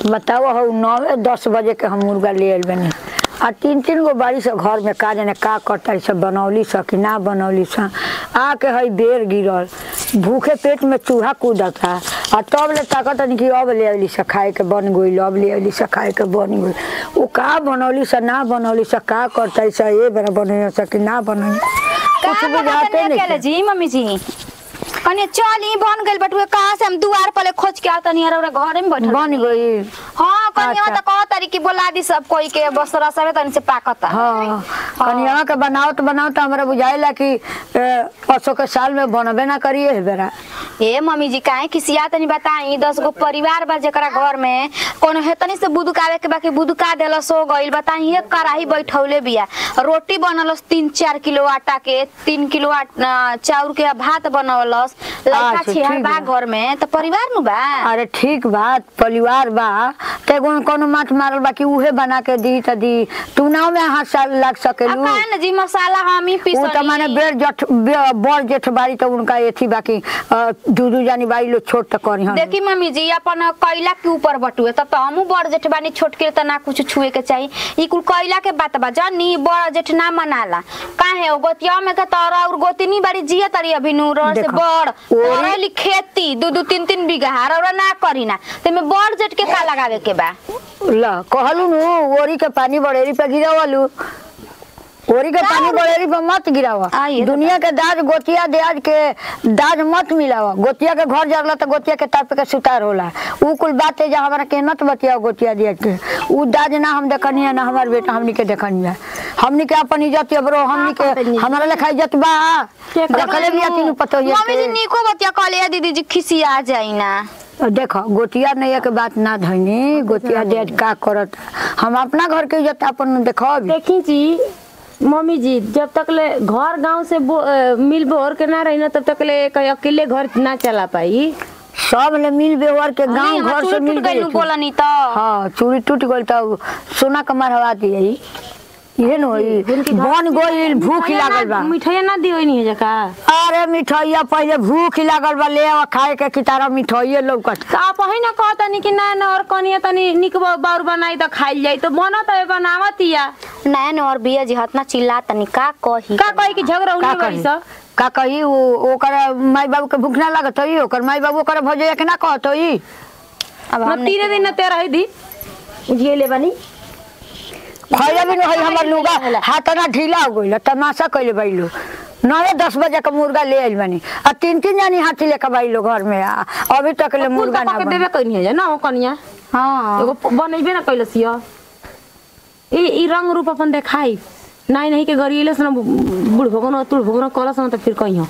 बताओ हो नौ दस बजे के हम मुर्गा ले आइल बनी आ तीन तीन गो बाड़ी से घर में का जाने का करता है सब बनौली स कि ना बनौली स आके हई बेर गिरल भूखे पेट में चूहा कूदता आ तब ले ताकत नहीं कि अब ले अली से खाए के बन गई अब ले अली से खाए के बन गई वो का बनौली से ना बनौली से का करता है से ये बना बने से कि ना बने कुछ का बुझाते बनाते नहीं अकेले जी मम्मी जी कनी चली बन गइल बटुए कहाँ से हम दुआर पले खोज के आता नहीं और घरे में बैठल बन गई हाँ कनी अच्छा। तो कह तारी की बोला दी सब कोई के बस रसवे तनी से पाकता हाँ कनिया के बनाओ तो बनाओ तो हमरा बुझाइला कि ए, पसो के साल में बनबे ना करिए है बेरा ए मम्मी जी काहे किसिया तनी बताई दस गो परिवार बा जेकरा घर में कोनो हेतनी से बुदुकावे के बाकी बुदुका देलस हो गइल बताई एक कढ़ाई बैठौले बिया रोटी बनलस तीन चार किलो आटा के तीन किलो आट- अ, चाउर के भात बनवलस लड़का अच्छा, छिहर ठीक बा बा। घर में तो परिवार नु बा अरे ठीक बात परिवार बा ते कोनो कोनो माछ मारल बा कि उहे बना के दी त दी तू नाव में हाथ साल लग अब सकेलू काहे न जी मसाला हम ही वो तो माने पीसनी बेर जठ बे- बड़ जेठ बारी तो उनका एथी बाकी अ, दू दू जानी बारी लोग छोट त करी हम देखी मम्मी जी अपन कैला के ऊपर बटुए तब तो हमू बड़ जेठ बानी छोट के त ना कुछ छुए के चाहिए ई कुल कैला के बात बा जानी बड़ जेठ ना मनाला काहे ओ गोतिया में के तोरा और गोतिनी बाड़ी जिया तरी अभी नूर से देखो, बड़ ओरी- तोरा ली खेती दू दू तीन तीन बीघा और ना करी ना तेमे बड़ जेठ के का लगावे के बा ल कहलू नु ओरी के पानी बड़ेरी पे गिरावलू ओरी के पानी बड़ेरी पे मत गिरावा आ, ये तो दुनिया के दाज गोतिया देज के दाज मत मिलावा गोतिया के घर जरला तो गोतिया के ताप के सुतार होला उ कुल बात है जो हमारा के मत बतिया गोतिया देज के उ दाज ना हम देखनी है ना हमार बेटा हमनी के देखनी है हमनी के अपन इज्जत है ब्रो हमनी के हमारा लेखा इज्जत बा रखले भी तीनू पतो मम्मी जी ये निको बतिया कहले दीदी जी खिसिया जाई ना देखो गोतिया नहीं के बात ना धनी गोतिया देज का करत हम अपना घर के इज्जत अपन देखो देखी जी मम्मी जी जब तक ले घर गांव से बो- अ, मिल बोर के ना रही ना तब तक ले कहीं अकेले घर ना चला पाई सब ले मिल व्यवहार के गांव नहीं, घर चूड़ी से टूट मिल गइल गई बोलनी तो हाँ चूड़ी टूट गई तो सोना कमर हवा दिए इहे न होई बन गइल भूख लागल बा मिठाइया ना दियो नहीं है जका अरे मिठाइया पहले भूख लागल बा ले आवा खाए के की तारा मिठाइये लौकत तो आप ही ना कहता नहीं कि ना ना और कनिया तनी निक बाउर बनाई तो खाइल जाई तो बना तो बनावतिया नैन और बिया जी हतना चिल्ला तनी का कही का कही कि झगड़ा का उन्हीं बड़ी कही सब का कही वो ओकर माई बाबू के भूख ना लागत होई ओकर माई बाबू ओकर भजैया के ना कहत होई अब ना हम तीन दिन ना तेरा ही दी उजिए ले बनी खैले भी नहीं हमर लुगा हाथ ना ढीला हो गइल तमाशा कइले बैलो नवे दस बजे का मुर्गा ले आइल बानी आ तीन तीन जानी हाथी लेके बैलो घर में आ अभी तक ले मुर्गा ना के बनी। देबे कहीं है ना हो कनिया हां एगो बनैबे ना कैलस य ई ई रंग रूप अपन देखाई नहीं नहीं के गरिएले से ना बुढ़ भगन तुड़ भगन कलस ना तो फिर कहीं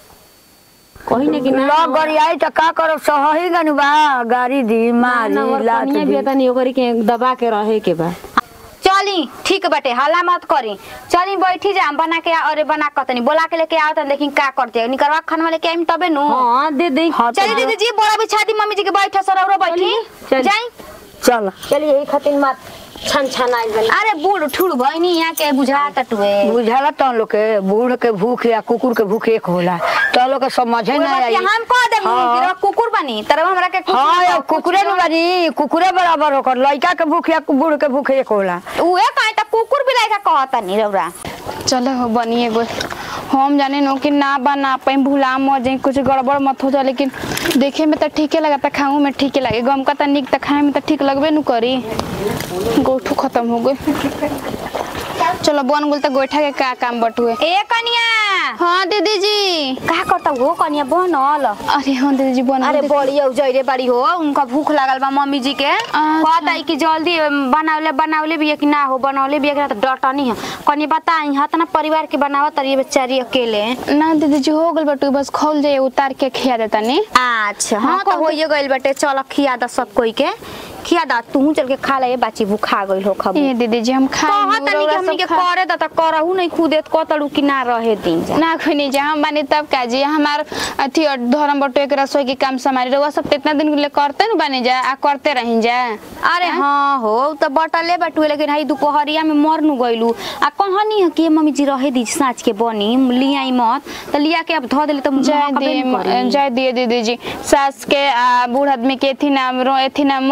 कहीं ने कि ना लग गरियाई त का करब सहही गनु बा गाड़ी दी मारी ना और लात कनिया भी दी तनी ओकरी के दबा के रहे के बा चली ठीक बटे हल्ला मत करी चली बैठी जा हम बना के आ- अरे बना कतनी बोला के लेके आओ तन देखी का करते निकरवा खाना लेके आइम तबे नु हां दे दे हाँ, तो चली दीदी जी बोरा बिछा दी मम्मी जी के बैठा सरौरो बैठी चली। जाई चल चलिए यही खातिर मत छन छन आइल बनी अरे बूढ़ ठुड़ भइनी यहाँ के बुझा टटुए बुझाला त लोग के बूढ़ के भूख या कुकुर के भूख एक होला त लोग के समझे ना आई हम कह दे हाँ। कुकुर बनी तरह हमरा के कुकुर हाँ कह, अब कुकुरे न बानी कुकुरे बराबर होकर लड़का के भूख या बूढ़ के भूख एक होला उहे काहे त कुकुर भी लाइका कहता नी रौरा चलो हो बनी एगो हम जाने नो कि ना बना पाई भूला मर जाए कुछ गड़बड़ मत हो जाए लेकिन देखे में तो ठीके लगता खाऊं में ठीके लगे गम का तो निक तो खाए में तो ठीक लगबे नु करी गोठू खत्म हो गई चलो बन गुल तो गोइठा के का काम बटुए ए कनिया हाँ दीदी जी का करता हो कनिया बनल अरे हाँ दीदी जी बन अरे बड़ी औ जइरे बड़ी हो उनका भूख लागल बा मम्मी जी के कहता है कि जल्दी बनावले बनावले भी है कि ना हो बनावले भी है कि ना तो डटनी है कनी बताई हत ना परिवार के बनावत रही बेचारी अकेले ना दीदी जी हो गल बटुए बस खोल जाए उतार के खिया देता नी अच्छा हाँ तो होइए गइल बाटे चल खिया दा सब कोई के खिया दा तू चल के खा ले बाची भूखा गइल हो खब ये दीदी जी हम खाए कहत नहीं कि हमनी के करे दा त करहु नहीं खुदे कतड़ू कि ना रहे दिन जा ना कोई नहीं जा हम बानी तब का जी हमार अथी और धर्म बटुए के रसोई के काम समारी रहुआ सब तो इतना दिन के लिए करते न बानी जा आ करते रही जा अरे हाँ हो उ त बटले बटुए लेकिन हई दुपहरिया में मरनु गइलू आ कहनी है कि मम्मी जी रहे दी साँझ के बनी लियाई मत त लिया के अब धो देले त जय महकबे न करी। दिए जय दिए दीदी जी सास के आ बूढ़ आदमी के एथी ना रो एथी ना मन ना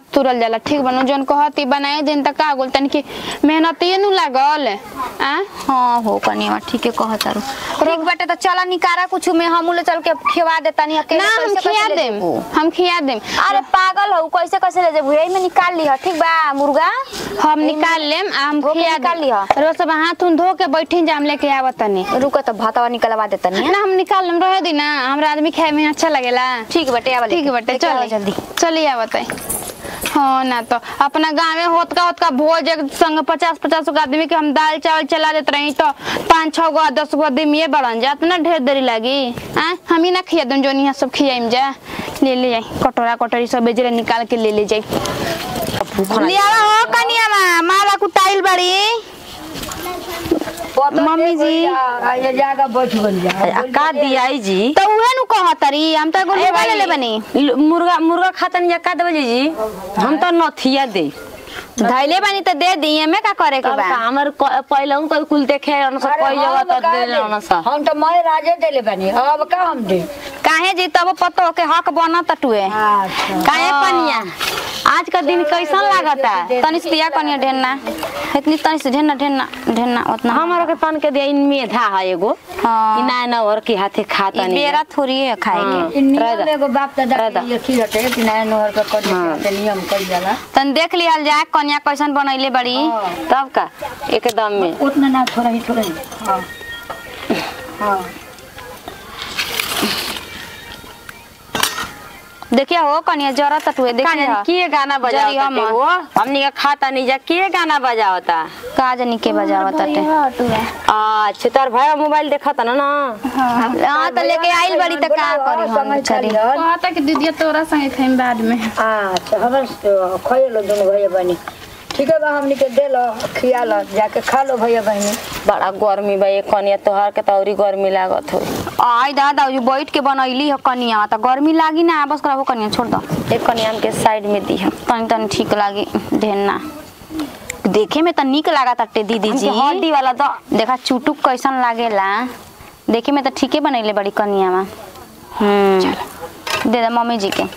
तुरल जाला ठीक बनू जौन कहती बनाए दिन तक का गोल तनी की मेहनत ये नु लागल आ हाँ हो कनिया ठीके कहत तारू ठीक बाटे तो चला निकारा कुछ में हम ले चल के खिवा दे तनी अकेले ना हम कैसे- खिया कैसे ले देम जेबू? हम खिया देम अरे पागल हो कैसे कैसे ले जेबू यही में निकाल ली ठीक बा मुर्गा हम निकाल लेम आ हम धो के खिया निकाल देम लिहा। रोज सब हाथ उन धो के बैठी जाम लेके आवत तनी रुको तो भातवा निकलवा दे तनी ना हम निकाल लेम रहे दी ना हमरा आदमी खाए में अच्छा लगेला ठीक बाटे आवा ठीक बटे लेके आवा चल जल्दी चलिए आवत है हाँ ना तो अपना गाँव में होत का होत का भोज एक संग पचास पचास गो आदमी के हम दाल चावल चला देते रही तो पाँच छह गो दस गो आदमी ये बढ़न जात ना ढेर देरी लागी आ हम ही ना खिया दूँ जो यहाँ सब खियाइम जा ले ले जाई कटोरा कटोरी सब बेजरे निकाल के ले ले जाई लियावा हो कनिया मा माला कुटाइल बड़ी मम्मी जी ये जागा बैठ गई जा आ, का दियाई जी तो उहे नु कहतरी हम तो एगो मोबाइल ले बनी ल- मुर्गा मुर्गा खातन या का देवली जी हम तो नथिया दे धैले बनी तो दे दी में का करे के तब बा का हमर क- पहले हम कोई कुल देखे अनस अरे कोई जगह हम तो का दे दे? अनस हम तो मैं राजे देले बनी अब का हम दे काहे जी तब पतो के हक बना तटुए अच्छा काहे पनिया आज का दिन कैसन लागता तनी से दिया कनिया ढेरना इतनी तनी से ढेरना ढेरना ढेरना उतना हमारा के पान के दिया इन मेधा है एगो हाँ। कि ना ना और के हाथे खाता ई नहीं बेरा थोड़ी है खाए के नियम एगो बाप दादा राधा। के ये रटे कि नया नहर के कर के नियम कर जाला तन देख लिहल जाए कन्या कैसन बनैले बड़ी तब का एकदम में उतना ना थोड़ा ही थोड़ा ही हाँ हाँ देखिए हो कन्या जरा तटुए देखिए का के गाना जरी बजावता हम। वो हमनी का खाता नहीं जा के गाना बजावता का जानी के बजावा तटे अच्छा तार भाई मोबाइल देखता ना ना हां तो लेके आइल बड़ी त का करी हम बेचारी कहता कि दीदी तोरा संगे खाइम बाद में अच्छा हमर खइलो दोनों भैया बहनी ठीक है बा हमनी के दे लो खिया लो जाके खा लो भैया बहनी बड़ा गर्मी बा ये कनिया तोहार के तौरी गर्मी लागत हो आई दादा जो बैठ के बनैली है कन्या त गर्मी लागी ना बस कराबो कन्या छोड़ दो एक कनिया के साइड में दी हम तनी तनी ठीक लागी ढेरना देखे में त निक लागा तटे दीदी जी हड्डी वाला तो देखा चुटुक कैसन लागेला देखे में तो ठीके बनैले बड़ी कनिया में हम्म दे दे मम्मी जी के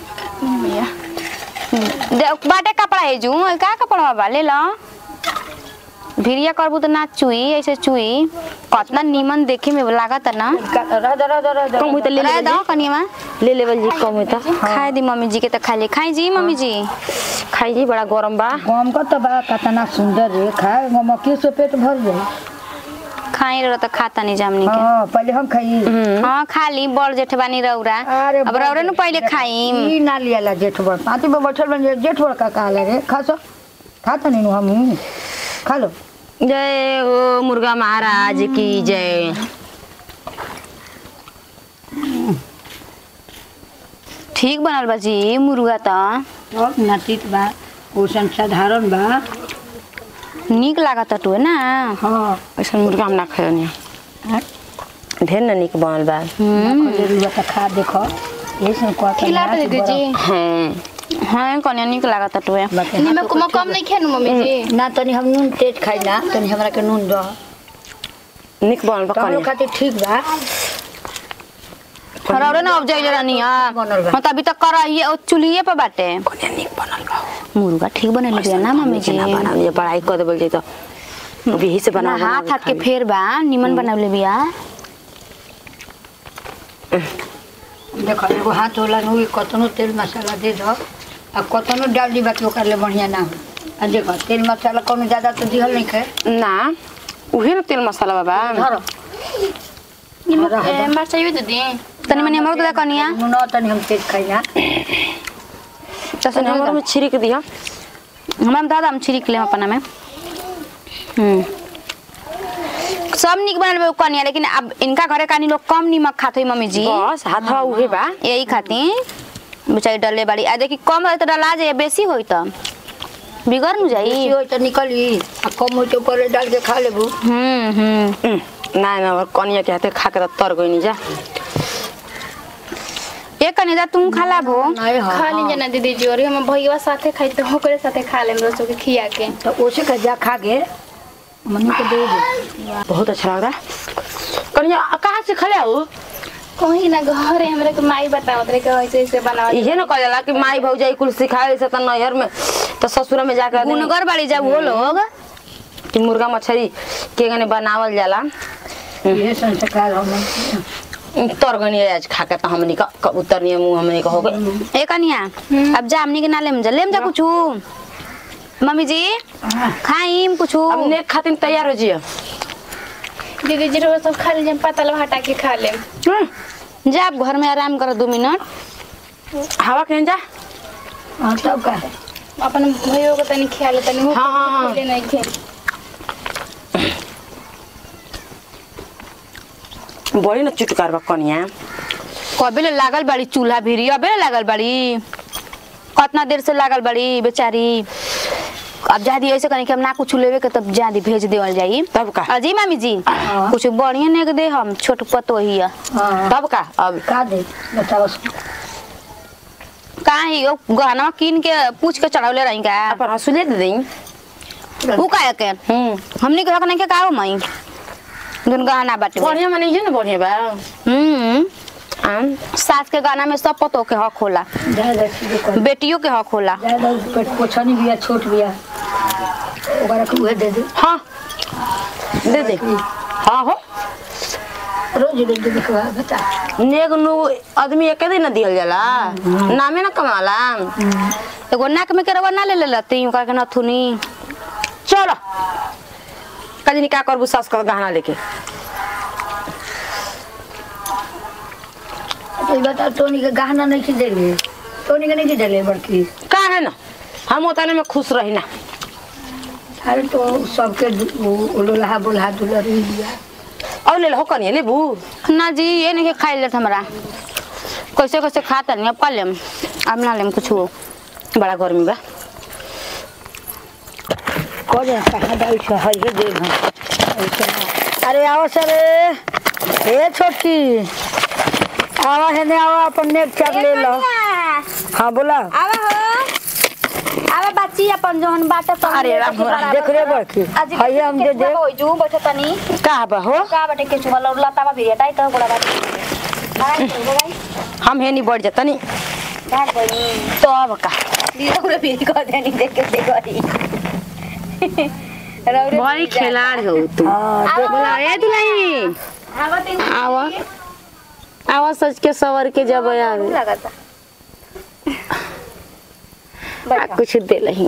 दे बाटे कपड़ा है जू का कपड़ा बा ले लो भिरिया करबू तो ना चुई ऐसे चुई कतना नीमन देखे में लागत है ना राधा राधा राधा कम हुई तो ले रह ले दो कनिया में ले लेवल जी कम हुई तो खाए दी मम्मी जी के तो खा ले खाई जी मम्मी जी खाई जी बड़ा गरम बा गम का तो बा कितना सुंदर है खाए गमकी से पेट भर जाए खाई रहो तो खाता नहीं जामनी के हाँ पहले हम खाई हाँ खा ली बड़ जेठ बानी रौरा अरे अब रौरे नु पहले खाई ई ना लियाला जेठ बड़ पाती में बैठल बन जेठ बड़ का कहा लगे खा सो खा तो नहीं हम खा लो जय हो मुर्गा महाराज की जय ठीक बनल बा जी मुर्गा त और नाटित बा पोषण साधारण बा निक लागत टुए ना हाँ ऐसा मुर्गा हम ना खाए ढेर न निक बनल बा जरूर तो खा देखो ये सब को खिला दे दीदी हाँ हाँ कन्या निक लागत टुए निमक उमक कम नहीं खेनु मम्मी जी ना तनी हम नून तेज खाई ना तनी हमरा के नून दो निक बनल बा तो हम लोग कनिया खातिर ठीक बा रौरे ना अब जाइले रहनी हां बनल बा। हाँ तभी तक कर ये और चूल्हे पे बाटे कनिया निक बनल बा मुर्गा ठीक बनल बिया ना मम्मी जी ना बना ये बड़ाई कर देबल जी तो अभी यही से ना बना हाथ हाथ के फेर बा निमन बनवले बिया देखो एगो हाथ होला नु कतनो तेल मसाला दे दो आ कतनो डाल दी बाकी ओकर ले बढ़िया ना हो आ देखो तेल मसाला कोनो ज्यादा तो दिहल नहीं खाए ना उहे ना तेल मसाला बाबा धरो निमक ए, मरचा भी दीदी तनी मनी हमरो दे कनिया नून तनी हम तेज खाई ना चसन हमर में छिड़क दिया हमरा दादा हम छिड़क लेम अपना में हम्म सब निक बनल बा कनिया लेकिन अब इनका घरे कानी लोग कम नीमक खात होई मम्मी जी बस हाथ हवा उहे बा यही खातिर बेचारी डले बाड़ी आ देखी कम होई तो डला जाए बेसी होई तो बिगड़ न जाई बेसी होई तो निकली आ कम होई तो ओकर डाल के खा लेबू हम्म हम्म हम्म, ना ना और कनिया के हाथे खा के तो तर गई जा एक कनी दा तुम खा लाबो नहीं हाँ खा लीजिए ना दीदी जी और हम भैया साथे खाई तो ओकरे साथे खा लेम रोसो के खिया के तो उसे का जा खा के मम्मी को दे दे बहुत अच्छा लग रहा है कनिया कहाँ से खले हो कहीं ना घरे हमरा के माई बतावत रहे कि ऐसे ऐसे बनावत इहे न कहला कि माई भौजाई कुल सिखावे से त नैहर में त ससुर में जाकर आदमी- गुनगर बाड़ी जब वो लोग कि मुर्गा मछली के गने बनावल जाला ये संस्कार हम तरगनी आज खा के त हमनी का कबूतर नियर मुंह हमनी का हो गए ए कनिया अब जा हमनी के ना लेम जा लेम जा कुछ मम्मी जी खाइम कुछ अब नेक खातिर तैयार हो जियो दीदी जी रोज सब खा लीजिए पतल हटा के खा ले जा आप घर में आराम करो दो मिनट हवा कहीं जा हाँ तब का अपन भैया को तनी खिया ले तनी वो हाँ, हाँ, हाँ। खोले नहीं खे बड़ी न चुटकार बा कनिया कबे ले लागल बड़ी चूल्हा भिरी अबे ले लागल बड़ी कितना देर से लागल बड़ी बेचारी अब जा दी ऐसे कहीं कि हम ना कुछ लेवे के तब जा दी भेज देवल जाई तब का अजी मामी जी कुछ बढ़िया ने के दे हम छोट पतो ही है हाँ तब का अब का दे बताओ कहाँ ही वो गहना कीन के पूछ के चढ़ावले रही का अपन हंसुले दे देई ऊ का के हम्म हमनी के हक नहीं के का हो मई दुन गहना बाटे बढ़िया माने इहे न बढ़िया बा हम्म आम सास के गाना में सब पतो के हक होला जाए दे सीधे कर बेटियों के हक होला जाए दे पेट पोछनी बिया छोट बिया ओकरा के उहे दे दे हाँ दे दे हाँ हो रोज रोज दे देखवा बता नेग नु आदमी एके दिन न दिहल जाला नामे न कमाला एगो नाक में के रवा ना ले ले लती ओकरा के नथुनी चलो कजनी का करबू सास का गहना लेके तो ये बता टोनी के गहना नहीं की देले टोनी के नहीं की देले बड़की का है ना हम उतने में खुश रही ना अरे तो सबके लोल्हा बोल्हा दुलरी दिया और ले लो कनिए लेबू ना जी ये नहीं खाई लेत हमरा कैसे कैसे खाता नहीं अब कर लेम अब ना लेम कुछ बड़ा गर्मी बा करे कहाँ जाई छ है हे दे हम ऐसे ना। अरे आओ सर हे छोटी आवा है ने आवा अपन नेट चाप ले लो हाँ बोला आवा हो आवा बच्ची अपन जोहन बाटे तो अरे राम राम, देख रे बड़की है हम दे दे हो जू बैठे तनी का बा हो का बाटे के चुवा लता बा भिड़े टाई तो गोड़ा बाटे हम हे नहीं बढ़ जाता नहीं तो अब का दीदा भी कर देनी देख के दे गई बड़ी खिलाड़ हो तू हाँ देख बोला ए दुलाई आवा तीन आवा आवा सच के सवर के जब आवे लगाता आ, कुछ दे लही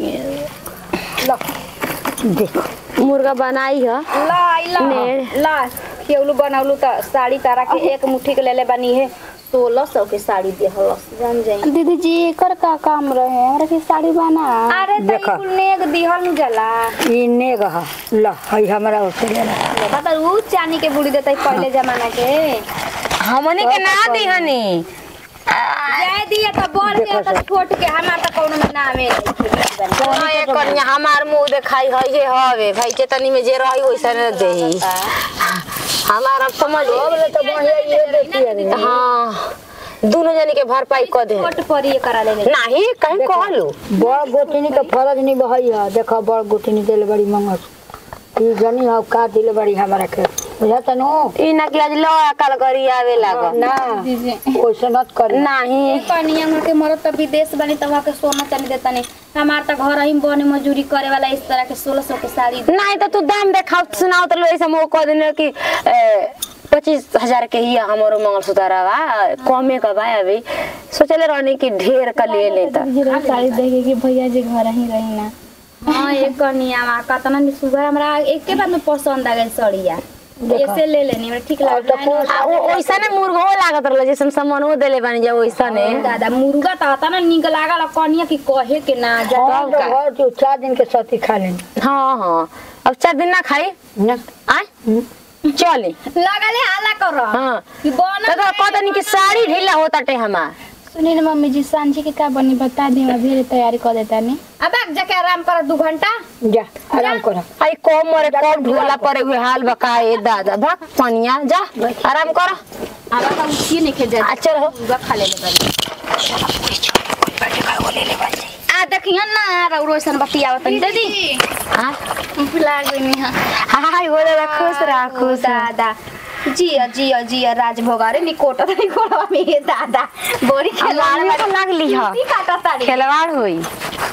देखो मुर्गा बनाई है ला ला ने। ला केवलू बनौलू त साड़ी तारा के एक मुट्ठी के लेले बनी है सोलह सौ के साड़ी दे हलस जान जाई दीदी जी एकर का काम रहे हमरा के साड़ी बना अरे त देखा। ई कुल नेग दिहल नु जला ई ने गहा ल है हमरा ओसे ले ला बता ऊ चानी के बुड़ी देतै पहले जमाना के हमने के ना दी हनी जाय दिया त बड़ के त छोट के हमार त कोनो में नामे नहीं कनिया हमार मुंह देखाई है ये हवे भाई चेतनी में जे रही वैसा न देही हमारा समझ बोले तो बढ़िया ये देखी अरे हाँ दोनों जने के भरपाई कर दे छोट परी ये करा ले नहीं कहीं कहलू बड़ गोतनी के फरज नहीं बहई है देखो बड़ गोतनी दिल बड़ी मंगस ई जनी हो का दिल बड़ी हमरा के बुझा तनु ई ना कि आज लो अकल करी आवे लागो ना दीदी ओइसे मत कर नहीं कनिया हमर के मरद त विदेश बनी त वहां के सोना चांदी देता नहीं हमार त घर ही बने मजूरी करे वाला इस तरह के सोलह सौ के साड़ी नहीं तो तू दाम देखाओ सुनाओ तो लो ऐसा मोह कह देने कि पच्चीस हजार के ही हमारो मंगलसूत्र बा कमे का बा अभी सोचले रहने कि ढेर का ले लेता जरा साड़ी देखे कि भैया जी घर ही रही ना हाँ एक कनिया मा कतना नि सुगर हमरा एके बार में पसंद आ गई साड़िया ऐसे ले लेनी हमरा ठीक और तो लागल आ, वो वैसा ने मुर्गो लागत रहल जैसे सामानो देले बानी जा वैसा ने दादा मुर्गा त तना निक लागल कनिया की कहे के ना जा हम तो घर जो चार दिन के सती खा लेनी हाँ हाँ अब चार दिन ना खाई ना आय चले लगले हाला कर हाँ कि बन तो कहता नहीं कि साड़ी ढीला होता टे हमार सुनी ना मम्मी जी सांझी के का बनी बता दी मैं भी तैयारी कर देता नहीं अब जाके आराम कर दू घंटा जा आराम कर आई कम मरे कम ढोला परे हुए हाल बका ए दादा भाग पनिया जा आराम कर अब का उठी नहीं के जा आ चल हो मुर्गा खा ले ले आ देखियन ना रौरो सन बतियावत दीदी हाँ भुला गई हां हाय हो दादा खुश रह खुश रह। दादा जिया जिया जिया राजभोग अरे निकोट निकोटवा में ये दादा बड़ी खिलाड़ खिलाड़ लागली ह काटा ताड़ी खिलवाड़ होई